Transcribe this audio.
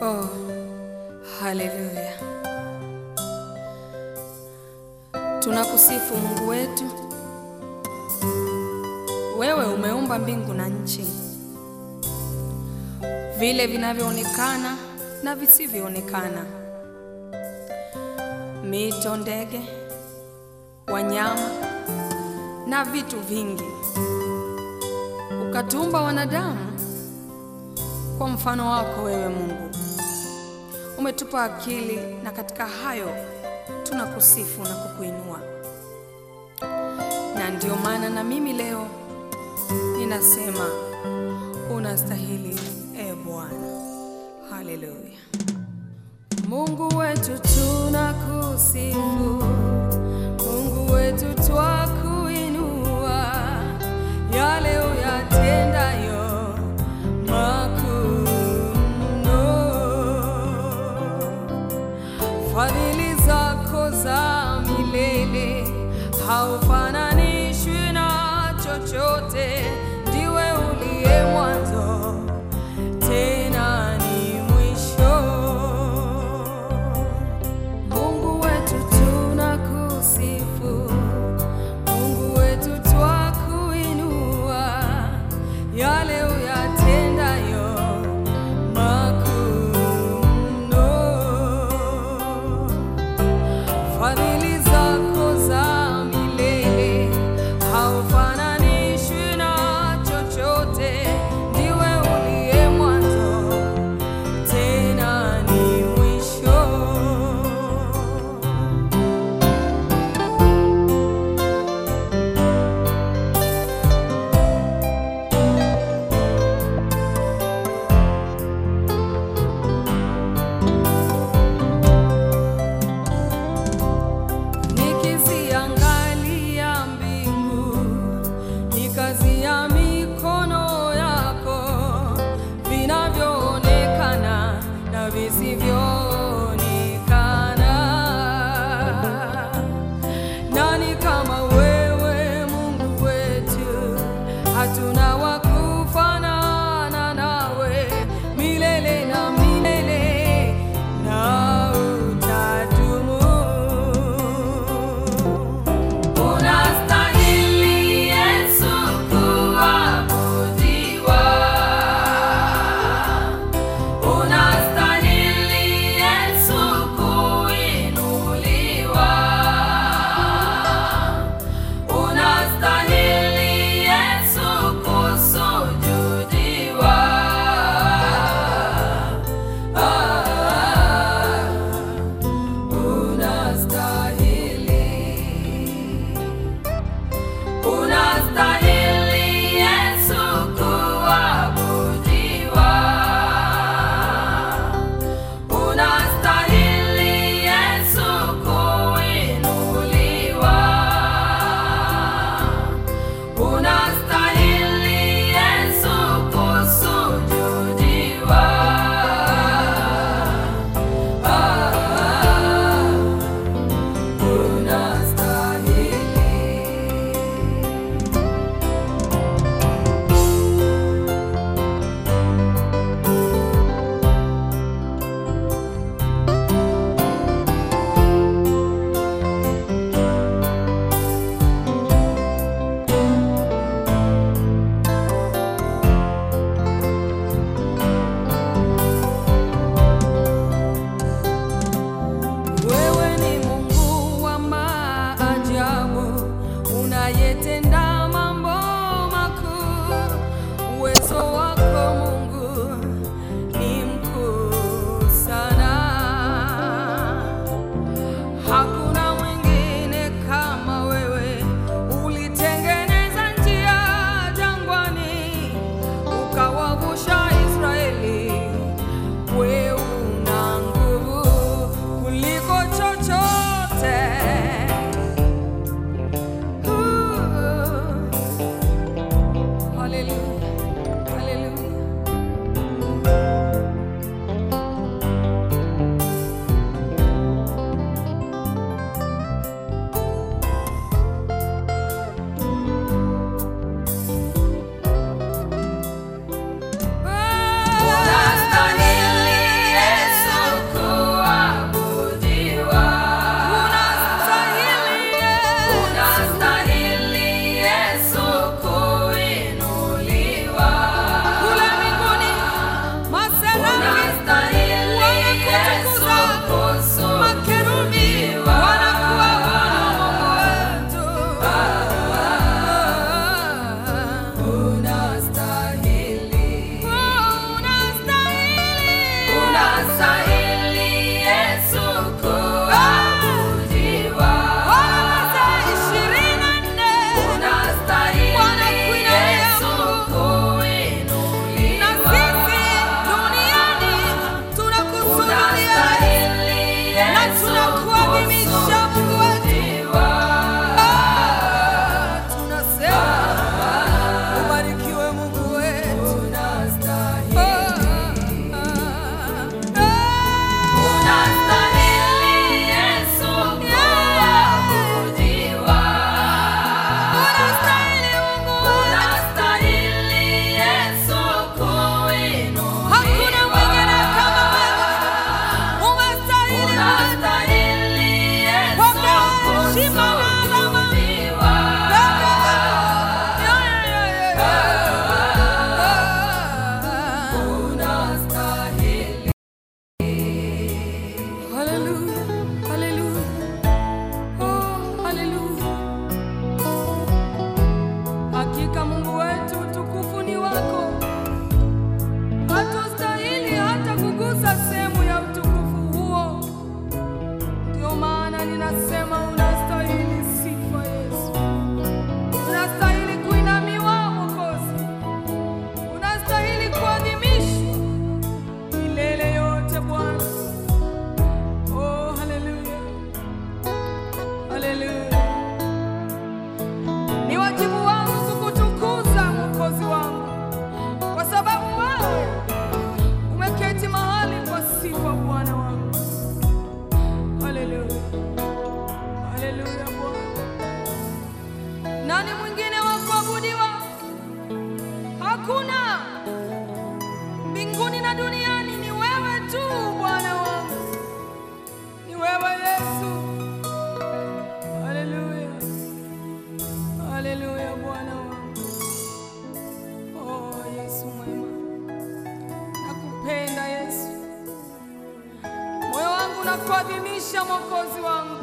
Oh, haleluya! Tunakusifu Mungu wetu. Wewe umeumba mbingu na nchi, vile vinavyoonekana na visivyoonekana, mito, ndege, wanyama na vitu vingi. Ukatuumba wanadamu kwa mfano wako wewe Mungu. Umetupa akili na katika hayo tunakusifu na kukuinua, na ndio maana na mimi leo ninasema unastahili, e Bwana. Haleluya. Mungu wetu tunakusifu, Mungu wetu twakuinua, yale uyatendayo makuu mno. Fadhili zako za milele haufananishwi na chochote, ndiwe uliye mwanzo tena ni mwisho. Mungu wetu tunakusifu, Mungu wetu twakuinua, yale uyatendayo makuu mno. Fadhili zako za milele haufananishwi na chochote, ndiwe uliye mwanzo tena ni mwisho. Nikiziangalia mbingu, ni kazi ya mikono yako, vinavyoonekana na visivyoonekana. Nani kama wewe Mungu wetu? Hatuna wa kufanana nawe, milele na milele na utadumu. Unastahili Yesu kuabudiwa. Unastahili Yesu kuinuliwa. Unastahili Yesu na duniani ni wewe tu Bwana wangu, ni wewe Yesu. Haleluya, haleluya Bwana wangu. Oh Yesu mwema, nakupenda Yesu, moyo wangu nakuadhimisha Mwokozi wangu.